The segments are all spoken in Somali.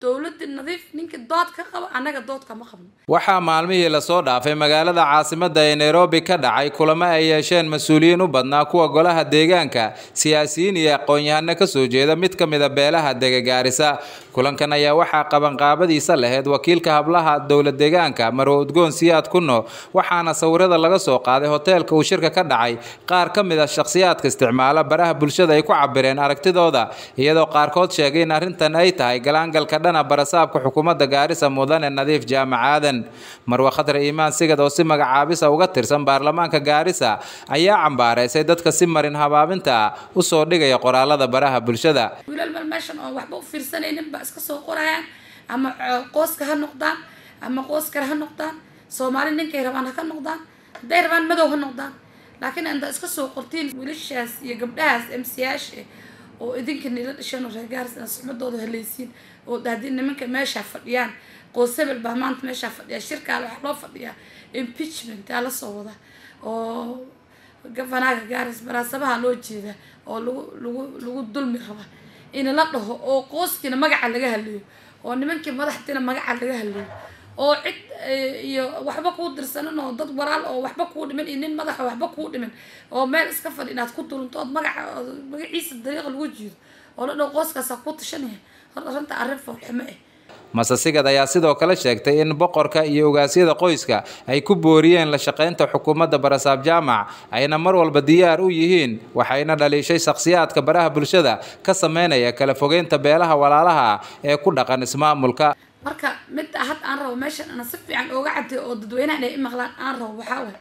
dowladda nadiif ninkii dood ka qabo annaga dood kama qabno waxaa maalmihii lasoo dhaafay magaalada caasimadda ee nairobi ka dhacay kulamo ay yeesheen mas-uuliyiin u badnaa kuwa golaha deegaanka siyaasiyiin iyo aqoon-yahano kasoo jeeda mid ka mida beelaha dega gaarisa kulankan ayaa waxaa qabanqaabadiisa lahayd wakiilka hablaha dowla deegaanka marwo udgoon siyaad kuno waxaana sawirada laga soo qaaday hoteelka uu shirka ka dhacay qaar ka mid a shakhsiyaadka isticmaala baraha bulshada ay ku cabireen aragtidooda iyadoo qaarkood sheegay in arrintan ay tahay galaangalka dhana barasaabka xukuumadda gaarisa mudane nadiif jaamac aadan marwe khadre iimaan sigad oo si magacaabisa uga tirsan baarlamaanka gaarisa ayaa cambaareysay dadka si marin habaabinta ah usoo dhigaya qoraalada baraha bulshada wiilal mal meeshan oon waxba u fiirsanaynin baa iska soo qorayaan ama qooska ha noqdaan ama qoos kale ha noqdaan soomaali ninkay rabaan ha ka noqdaan hadday rabaan madow ha noqdaan laakiin inta iska soo qortiin wiilashaas iyo gabdhahaas emsiyaasha oo idinka nila dhasheen oo reergaaris suxmadooda halaysiin oo haddii nimanka meesha fadhiyaan qoos hebel baa maanta meeshaa fadhiya shirkaale waxaa loo fadhiyaa impeachment aa lasoo wada oo gafanaga gaaris baraasabaha loo jeeda oo lagu lagu lagu dulmi raba in la dhaho oo qooskiina magaca laga hadlayo oo nimankii madaxdiina magaca laga hadlayo oo cid iyo waxba kuu dirsanin oo dad walaal oo waxba kuu dhiman iyo nin madaxa waxba kuu dhiman oo meel iska fadhi inaad ku durunto ood magaca magaciisa dariiqa lagu jiido oo la dhaho qooskaasaa ku tashanaya hor arrinta arrin foolxumo ah masasigad ayaa sidoo kale sheegtay in boqorka iyo ogaasyada qoyska ay ku booriyeen la shaqaynta xukuumadda barasaab jaamac ayna mar walba diyaar u yihiin waxayna dhaliishay shakhsiyaadka baraha bulshada ka sameynaya kala fogeynta beelaha walaalaha ah ee ku dhaqan ismaamulka marka midda had aan rabo meeshan ana si fiican ooga cadday oo dadweynaha inay i maqlaan aan rabo waxaa waay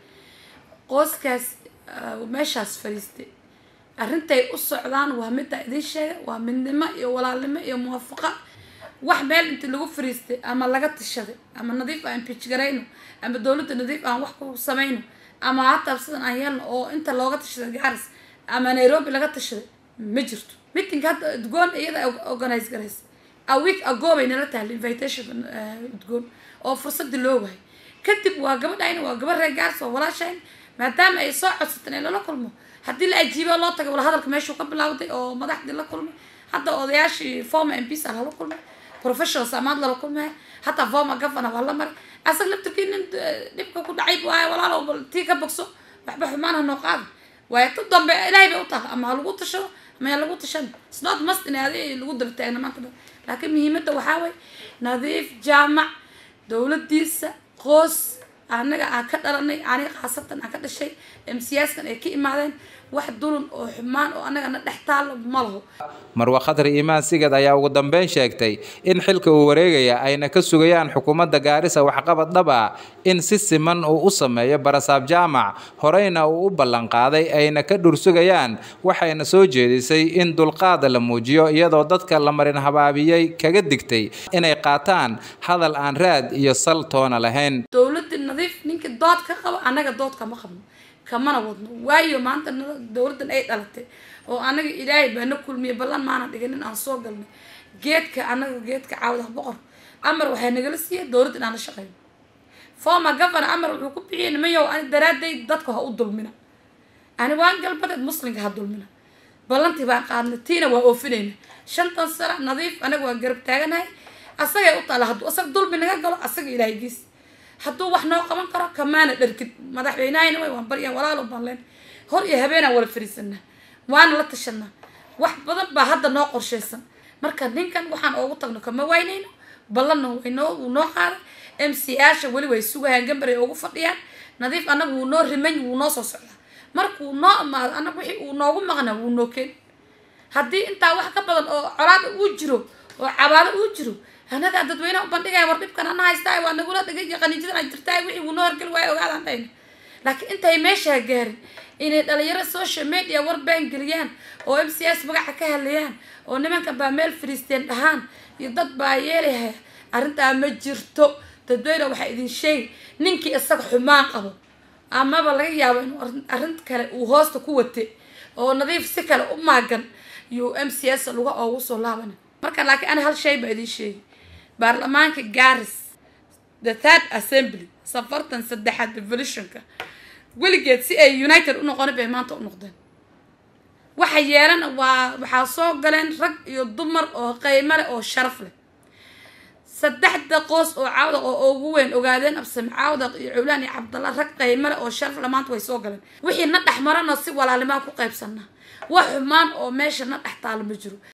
qooskaas meeshaas fadhiistay arrintay u socdaan waa midda idin sheega waa midnimo iyo walaalnimo iyo muwaafaqa wax meel inti lagu fariistay ama laga tashaday ama nadiif aan bijgarayno ama dowladda nadiif aan wax ku samayno ama hataa sidan aan yeelno oo inta looga tashaday gaaris ama nairobi laga tashaday ma jirto meeting hadda udgoon iyada organize garaysa a week ago bay nala tahay invitation udgoon oo fursadii loo waayay kadib waa gabadhayna waa gabadh reer gaaris oo walaashayn maadaama ay soo codsateen in lala kulmo haddii la ajiibo loo tagay wala hadalka meeshuu ka bilowday oo madaxdii la kulmay hadda odayaashii former mps a lala kulmay professional samaad lala kulmaya hataa former governor waa la maray asaga laftirkii nin dhibka ku dhacay waayo walaalow bal tii ka bogso waxba xumaan ha noo qaada waayo tu dambe ilaahay bay u tahay ama ha lagu tashado ama yaa lagu tashan snot must in adi lagu daba taagna maanta dhan laakiin muhiimadda waxaa waye nadiif jaamac dowladdiisa qoos anaga aan ka dhalanay aniga khaasatan aan ka dhashay msiyaaskan ay ka imaadeen wax dulun oo xumaan oo annagana dhex taalo ma laho marwe khadri iimaan sigad ayaa ugu dambeyn sheegtay in xilka uu wareegaya ayna ka sugayaan xukuumadda gaarisa waxqabad dhab ah in si siman uu u sameeyo barasaab jaamac horeyna uu u ballanqaaday ayna ka dhursugayaan waxayna soo jeedisay in dulqaada la muujiyo iyadoo dadka la marin habaabiyey kaga digtay inay qaataan hadal aan raad iyo sal toona lahayn dowladda nadiif ninkii dood ka qabo annaga dood kama qabno kamana wadno waayo maanta dowladdan ay dhalatay oo anaga ilaahay baa na kulmiyay ballan maana dhiganin aan soo galnay geedka anaga geedka caawda boqor amar waxaa nagala siiyay dowladda inaan la shaqeyno former governor amar wuxuu ku bixiyay nimayow ani daraaday dadka ha u dulmina ani waan galbadeed muslimka ha dulmina ballantii baan qaadnay tiina waa oofinayna shantan sano nadiif anaga waan garab taaganahay asagay u taala hadduu asaga dulmi naga galo asaga ilaahay giis hadduu wax noo qaban karo kamaana dharkid madaxweynahayna way waan baryaa walaalo baan leen hor iyo habeenaan wala fariisanaa waana la tashanaa wax badan baa hadda noo qorshaysan marka ninkan waxaan oogu tagno kama waynayno ballanna waynoo wuu noo qaaday m c asha weli way sugayaan gambaray ugu fadhiyaan nadiif annaga wuu noo riman wuu noo soo socdaa markuu noo imaado annaga wixii uu noogu maqnaa wuu noo keen haddii intaa wax ka badan oo colaada uu jiro oo cabaado uu jiro anagaa dadweyneha u bandhigaya war dhibkan ana haystaa waa nagula dhigay qaniijadan ay jirtaa wixii wuu noo horgeli waayo ogaadaan dhayna laakiin intay meeshaa gaarin inay dhalinyaro social media war baan geliyaan oo m c s magaca ka hadlayaan oo nimankan baa meel fariisteen dhahaan iyo dad baa yeelaya arrintaa ma jirto dadweyne waxaa idin sheegi ninkii isaga xumaan qabo amaba laga yaabo inuu arrin kale uu hoosta ku watay oo nadiif si kale u maagan yuu m c s luga oogu soo laabana marka laakiin ani hal shay baa idin sheegi baarlamaanka garis the third assembly safartan saddexaad revolutionka weligeed si ay united u noqoni bay maanta u noqdeen waxa yeelana waa waxaa soo galeen rag iyo dumar oo qiimo leh oo sharaf leh saddexda qoos oo caawdaq oo ugu weyn ogaadeen absame caawdaq iyo cowlaan iyo cabdalla rag qaymale oo sharafle maanta way soo galeen wixii na dhex marana si walaalimaan ku qaybsanaa wax xumaan oo meesha na dhex taalo ma jiro